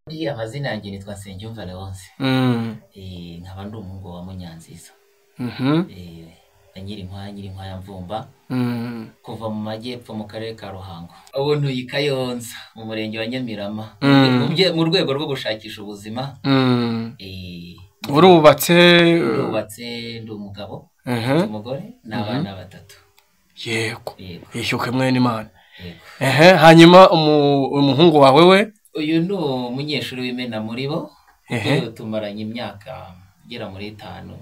Burya amazina yanjye nitwa Nsengiyumva Leonce Mm. Eh, nkaba ndi umuhungu wa Munyanziza Mhm. Eh, na Nyirinkwaya Nyirinkwaya Mvumba Mm. kuva mu majyepfo mu karere ka Ruhango ubu ntuye i Kayonza mu murenge wa Nyamirama Mm. Mu bye- mu rwego rwo gushakisha ubuzima Mm. eh, urubatse ndubatse ndi umugabo ndi Mhm. umugore n'abana batatu yego yego yishyuke mwene imana yego ehe hanyuma umu- umuhungu wawe we uyu ni umunyeshuri w'imena muri bo kuko Ehe. tumaranye imyaka igera muri itanu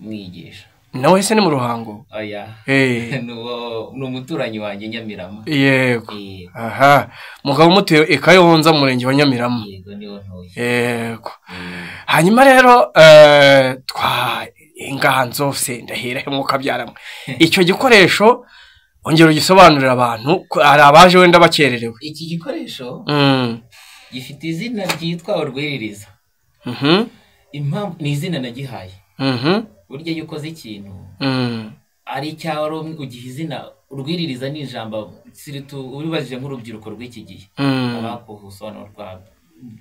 mwigisha nawe se ni mu ruhango oya Eh, ni uwo- ni umuturanyi wanjye Nyamirama yego yego aha mugabo mutuye i Kayonza mu murenge wa Nyamirama yego niwo ntuye yego Eh, hanyuma rero eh, twa inganzo se ndahira umwuka byaramwe icyo gikoresho ongera ugisobanurira abantu ko hari abaje wenda bakererewe iki gikoresho Mm. gifite izina ryitwa urwiririza Mhm. impamvu ni izina nagihaye Mhm. burya iyo ukoze ikintu Mm. ari icyawe ari umwe ugiha izina urwiririza ni ijambo siritu ubibajije nk'urubyiruko rw'iki gihe Mm. abakuhusobanuro rwa-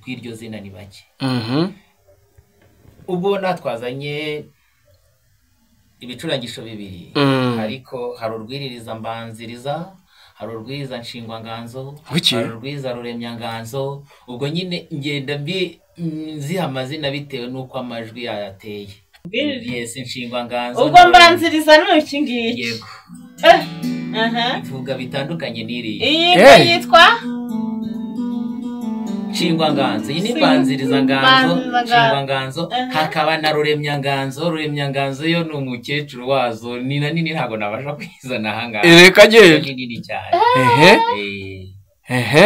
rw'iryo zina ni bake Mhm. ubwo natwazanye ibicurangisho bibiri Mm. ariko hari urwiririza mbanziriza hari urwiriza nshingwanganzo Wiki? hari urwiriza ruremyanganzo ubwo nyine ngenda mbi- mm, ziha amazina bitewe n'uko amajwi yayateye yes nshingwanganzo ubwo mbanziriza ni iki ngiki yego Eh, aha. ivuga bitandukanye n'iriya iyi Eh. ngiyi yitwa nshingwanganzo iyi ni mbanzirizanganzo Mbanziriza- nshingwanganzo Aha. hakaba na ruremyanganzo ruremyanganzo yo ni umukecuru wazo ni na nini ntabwo nabasha kwizana ahangaha Ereka Yo je. ni nini cyane Ehe. Eh, Ehe.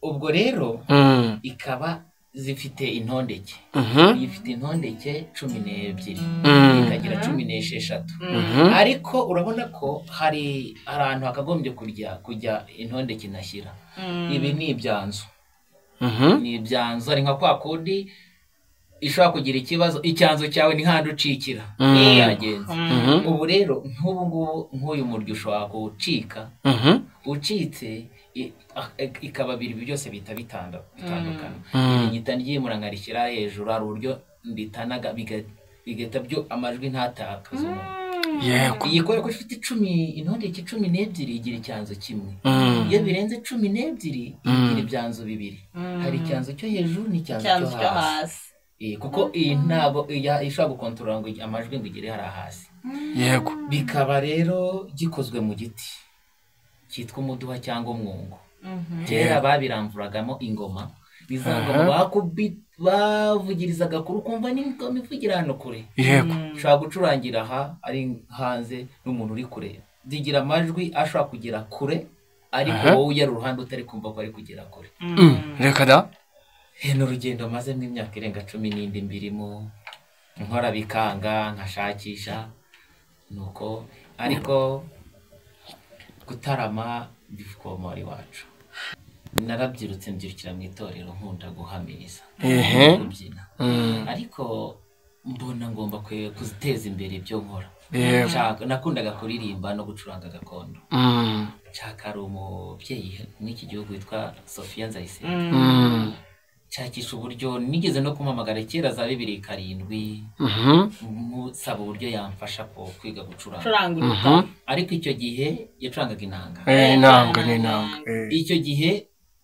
ubwo rero Mm. ikaba zifite intondeke Mhm. iyi ifite intondeke cumi n'ebyiri Mm. ikagira cumi n'esheshatu Mhm. ariko urabona ko hari ahantu hakagombye kujya kujya intondeke inashyira ibi ni ibyanzu Mhm. ni ibyanzu ari nka kwa kundi ishobora kugira ikibazo icyanzu cyawe ni handi ucikira Mm. Iyo yagenze Mhm. ubu rero nk'ubu ngubu nk'uyu murya ushobora gucika Mhm. ucitse i- a- e- ikaba bibiri byose bihita bitanda bitandukana Mm. ibinyita ryimura nkarishyira hejuru hari uburyo mbitanaga biga- bigahita byo amajwi ntatakaze umuntu Yego. iyi kubera ko ifite icumi intondeke cumi n'ebyiri igira icyanzu kimwe Mm. iyo birenze cumi n'ebyiri igira Mm. ibyanzu bibiri hari icyanzu cyo hejuru n'icyanzu cyanzu cyo cyo hasi hasi Eh, kuko iyi ntabwo iya- ishobora gukontorora ngo amajwi ngo igere hariya hasi Yego. bikaba rero gikozwe mu giti cyitwa umuduha cyangwa umwungo kera babiramvuragamo ingoma bizangoma Aha. bakubi bavugirizaga kure ukumva n'ingoma ivugira hano kure Yego. ushobora gucurangira aha ari hanze n'umuntu uri kure zigira amajwi ashobora kugera kure ariko Aha. wowe ujya uruhande utari kumva ko ari kugera kure Mm. Reka da. Eh, ni urugendo mazemo imyaka irenga cumi n'indi mbirimo nkora bikanga nkashakisha nuko ariko gutarama bivugomora iwacu narabyirutse mbyirukira mu itorero nkunda guhamiriza Ehe. kubyina Mm. ariko mbona ngomba kwe- kuziteza imbere ibyo nkora Yego. Nshaka- nakundaga kuririmba no gucuranga gakondo Mm. nshaka hari umubyeyi mw'iki gihugu witwa sofiya nzayisenge Mm. nshakisha uburyo nigeze no kumamagara kera za bibiri karindwi Mhm. musaba uburyo yamfasha ku kwiga gucuranga ucuranga Mhm. uruta ariko icyo gihe yacurangaga inanga Eh, inanga ni inanga. Eh. icyo gihe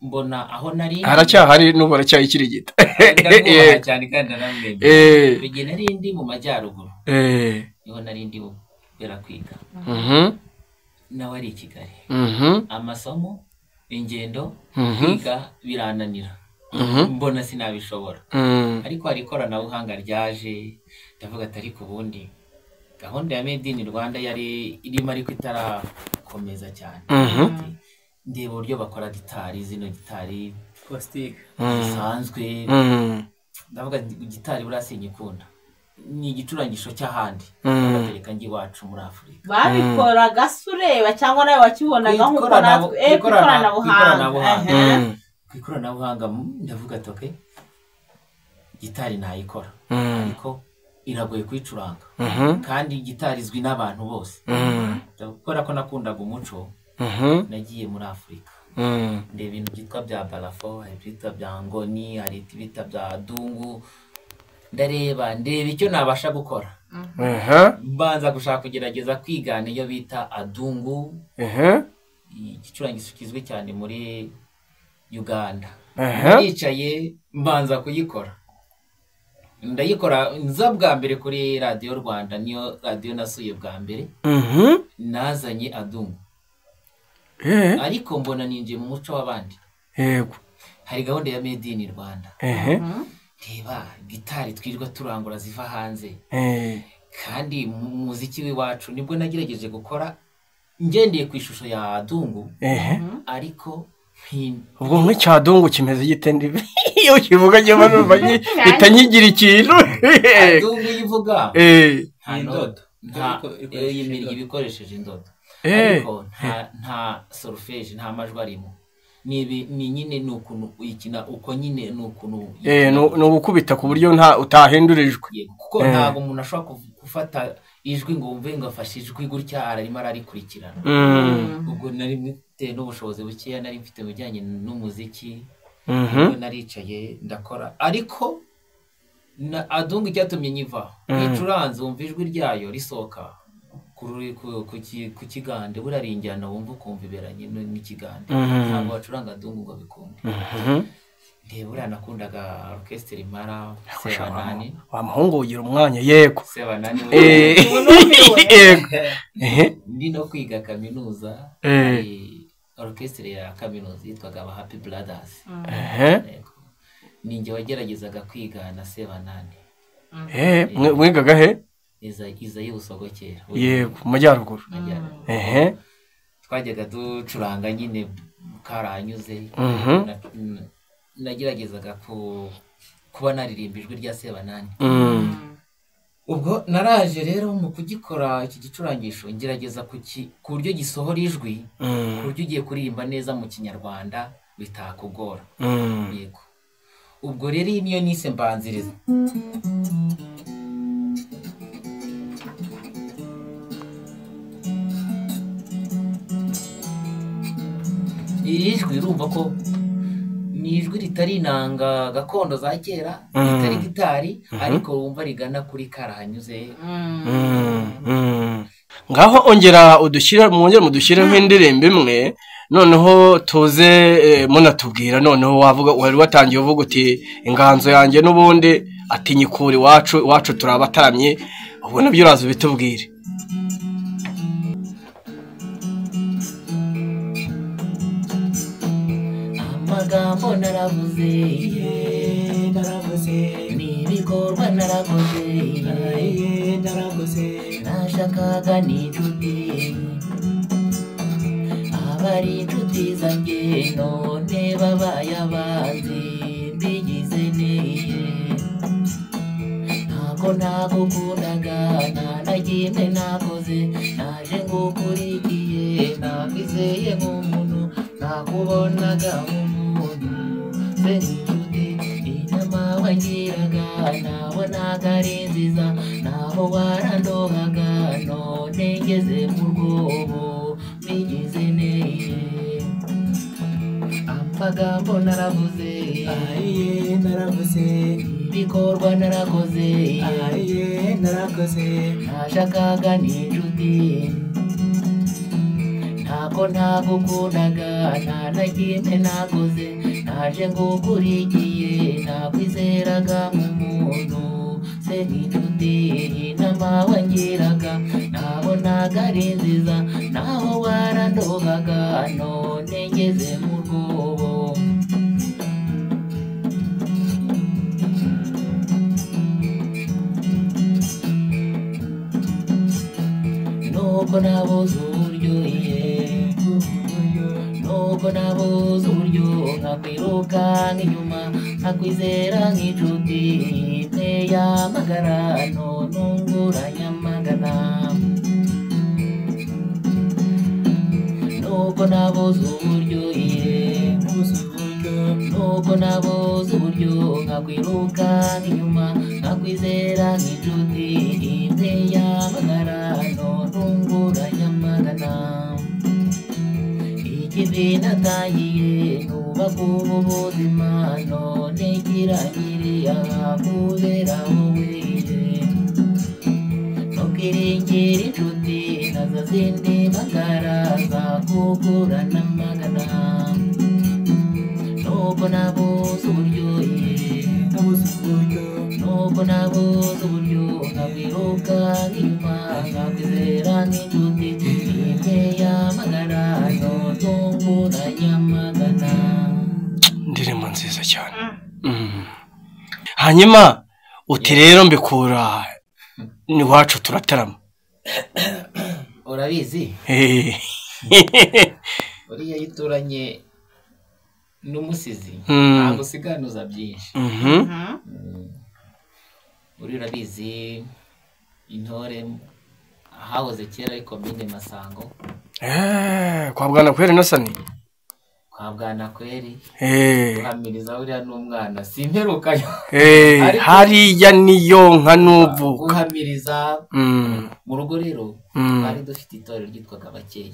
mbona aho nari haracyahari n'ubu aracyayikirigita ndamwubaha cyane kandi naramwemera Eh, icyo gihe nari ndi mu majyaruguru eh, niho nari ndi kubera kwiga mhm, nawe ari i Kigali mhm, amasomo ingendo mhm, kwiga birananira mhm, mbona sinabishobora mm, ariko hari ikoranabuhanga ryaje ndavuga ati ariko ubundi gahunda ya made in rwanda yari irimo ariko itarakomeza cyane mhm, Ati, ndeba uburyo bakora gitari zino gitari mm, zisanzwe mm, ndavuga ati, gitari buriya sinyikunda ni igicurangisho cy'ahandi mm, batereka njye iwacu muri afurika babikoraga se ureba cyangwa nawe wakibonaga Ku nk'uko ikorana- natwe eh, ku ku ikorana- ikoranabuhanga ku ikoranabuhanga. Aha. mm, ku ikoranabuhanga mm, ndavuga ati okay gitari nayikora mm, ariko iragoye kuyicuranga mhm, kandi gitari izwi n'abantu bose mm, kubera ko nakundaga umuco mhm, nagiye muri afurika Mm. hari ibintu byitwa bya barafo hari ibyitwa bya ngoni hari ibyitwa bya dungu ndareba ndeba icyo nabasha gukora Aha, mbanza gushaka kugerageza kwigana iyo bita adungu aha, igicurangizo kizwi cyane muri uganda aha. yicaye mbanza kuyikora ndayikora nza bwa mbere kuri radiyo rwanda niyo radiyo nasuye bwa mbere Mhm. nazanye adungu Eh, ariko mbona ninjiye mu muco w'abandi Yego. hari gahunda ya made in rwanda Ehe. reba gitari twirirwa turangura ziva hanze Eh. kandi mu muziki w'iwacu nibwo nagerageje gukora ngendeye ku ishusho ya dungu Ehe. ariko nti- Ubwo nk'icyadungu kimeze gite ndibi? Iyo kivuga njye numva nyi- mpita nyigira ikintu. dungu iyo ivuga Eh. nta Ni ndodo indodo. nta Ariko ikoresheje eh, yimirya indodo. iba ikoresheje indodo Eh. ariko nta nta solfeje nta majwi arimo ni ibi- ni nyine ni ukuntu uyikina uko nyine ni ukuntu uyikina. Eh, ni ni ugukubita ku buryo nta utahindurijwe. Yego, kuko Eh. ntabwo umuntu ashobora kuv- gufata ijwi ngo wumve ngo afashe ijwi gutya ararimo ararikurikirana Mm. ubwo nari mfite n'ubushobozi bukeya nari mfite mu bijyanye n'umuziki Mhm. nibwo naricaye ndakora ariko na adunga icyatumye nyiva Mhm. icuranze wumva ijwi ryayo risohoka kuri- ku- ku ki- ku kigande buriya ari injyana wumva ukumva iberanye n- n'ikigande Mhm. ntabwo bacuranga adungu ngo bikunde Mhm. ndeba buriya nakundaga orukesitiri mara Kusha sebanani wa- wa muhungu ugira umwanya yego. sebanani we Eh. Yego. Ehe. ndi no kwiga kaminuza Eh. hari orukesitiri ya kaminuza yitwaga aba happy brothers Ehe. Yego. ni njye wageragezaga kwiga na sebanani Eh, mwe- mwigaga he? iza iza y'ubusogokera Yego, mu majyaruguru. Majyaruguru. Ehe. twajyaga ducuranga nyine karanyuze Mhm. Na- na- nageragezaga ku kuba naririmba ijwi rya sebanani Mm. ubwo naraje rero mu kugikora iki gicurangisho ngerageza kuki- ku buryo gisohora ijwi ku Mm. buryo ugiye kuririmba neza mu kinyarwanda bitakugora Mm. yego ubwo rero iyi niyo nise mbanziriza iri jwi urumva ko ni ijwi ritari inanga gakondo za kera Mhm. ritari gitari Mhm. ariko wumva rigana kuri karahanyuze Mm. ngaho ongera udushyire mwongere mudushyiremo indirimbo imwe noneho tuze eh, munatubwira noneho wavuga wari watangiye uvuga uti inganzo yanjye n'ubundi ati nyikura iwacu iwacu turi abataramye ubwo nabyo uraza ubitubwire amagambo naravuze Iye, naravuze, n'ibikorwa narakoze iye, naravuze, nashakaga n'inshuti abari inshuti zanjye none babaye abanzi mbigize neye ntabwo nagukundaga nta na kimwe nakoze naje ngukurikiye nakwizeye nk'umuntu nakubonaga nk'umuntu se n'inshuti inama wangiraga nabonaga ari nziza nabo warandohaga none ngeze mu rwobo mbigize neye amagambo naravuze iye, naravuze, ibikorwa narakoze iye, narakoze, nashakaga n'inshuti ntabwo ntagukundaga nta na kimwe nakoze naje ngukurikiye nakwizeraga nk'umuntu se n'inshuti inama wangiraga nabonaga ari nziza naho warandohaga none ngeze mu rwobo nuko nabuze uburyo ye nuko nabuze uburyo nkakwiruka nk'inyuma nkakwizera nk'inshuti nteye amagarano ntunguranye amagana nuko nabuze uburyo ye narabuze uburyo, nuko nabuze uburyo nkakwiruka nk'inyuma nkakwizera nk'inshuti iteye amagarano ntunguranye amagana iki ibintu atangiye nubaka ubu buzima none kirangiriye aha kubera wowe ntukiringire inshuti nazo zindi magara zakugura n'amagana nuko nabuze uburyohe nabuze uburyo nuko nabuze uburyo nkabwiruka nk'inyuma nkakwizera nk'inshuti imwe yamagana ntuntungura nyamagana indirimbo nziza cyane Mm. hanyuma uti rero mbikura iwacu turatarama urabizi Hehe. uriya iyo uturanye n'umusizi Mm. ntabwo usiganuza byinshi Mhm. uriya urabizi intore hahoze kera ari komine masango Eh, kwa bwana kweri nasani kwa bwanakweri Eh, guhamiriza uriya n'umwana si imperukayo eh, Ariko- hariya niyo nka nuvuka guhamiriza Mm, mu rugo rero Mm. twari dufite itorero ryitwaga abakeye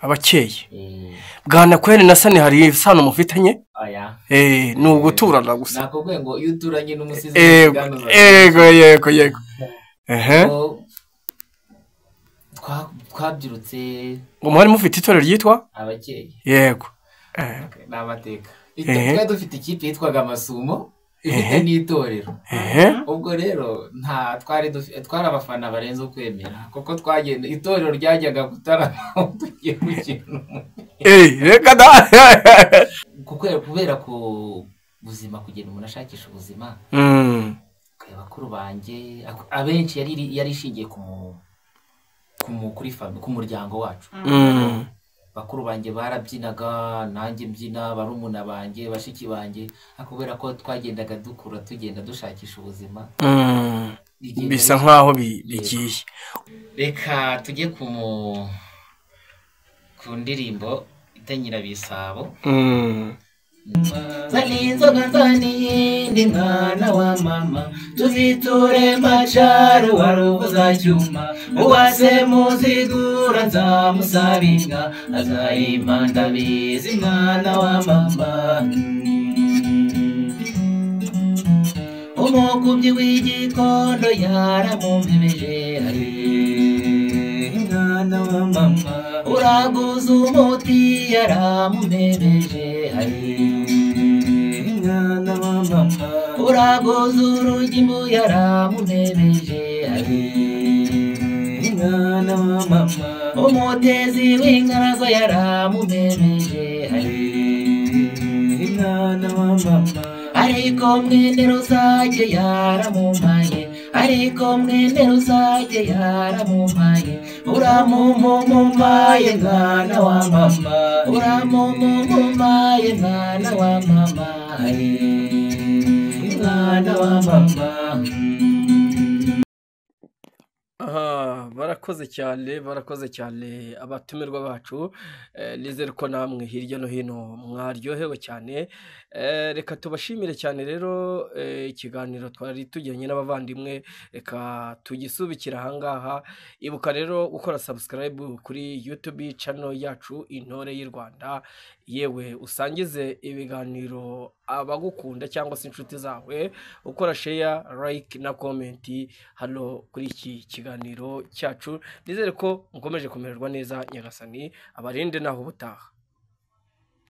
abakeye Eh, bwana kweri nasani hari isano mufitanye aya Eh, ni uguturana gusa nakubwiye ngo iyo uturanye n'umusizi Ego, ntibiganuza ego, yego, yego. Ehe. Ko twa- twabyirutse Ngo muhari mufite itorero ryitwa? abakeye Yego. Eh, ni amateka Ehe. twari dufite ikipe yitwaga amasumo ifite Ehe. n'itorero ehe. ubwo rero nta twari dufi- twari abafana barenze ukwemera kuko twagenda itorero ryajyaga gutarama aho tugiye mu kintu Eh, reka da- Kuko- kubera ku buzima kugenda umuntu ashakisha ubuzima Mm, kare bakuru banjye ak- abenshi yari yari ishingiye ku mu- ku mu- kuri fami ku muryango wacu mm, bakuru banjye barabyinaga nanjye mbyina barumuna banjye bashiki banjye ariko kubera ko twagendaga dukura tugenda dushakisha ubuzima mm. rigenda bisa ri- nkaho bi- bigiye reka tujye ku mu- ku ndirimbo itanyira bisabo Mm. zana inzoga nzana iyindi mwana wa mama tuziture macaro warubuza cyuma uwase muzigura nzamusaba inka azayima ndabizi mwana wa mama umukubyi w'igikondo yaramumpemeje mwana wa mama uraguza umuti yaramumemeje mwana wa mama uraguza urugi mu yaramumemeje mwana wa mama umutezi w'ingarago yaramumemeje mwana wa mama ariko mwene rusage yaramumaye ariko mwene rusage yaramumaye uramumumaye mwana wa mama uramumumaye mwana wa mama mwana wa mama Ah, barakoze cyane barakoze cyane abatumirwa bacu eh, nizere ko namwe hirya no hino mwaryohewe cyane eh, reka tubashimire cyane rero eh, ikiganiro twari tujyanye n'abavandimwe reka tugisubikira ahangaha ibuka rero gukora subscribe kuri youtube channel yacu intore y'u rwanda yewe usangize ibiganiro abagukunda cyangwa se inshuti zawe ukora share like na comment hano kuri iki kiganiro cyacu nizere ko mukomeje kumererwa neza nyagasani abarinde naho ubutaha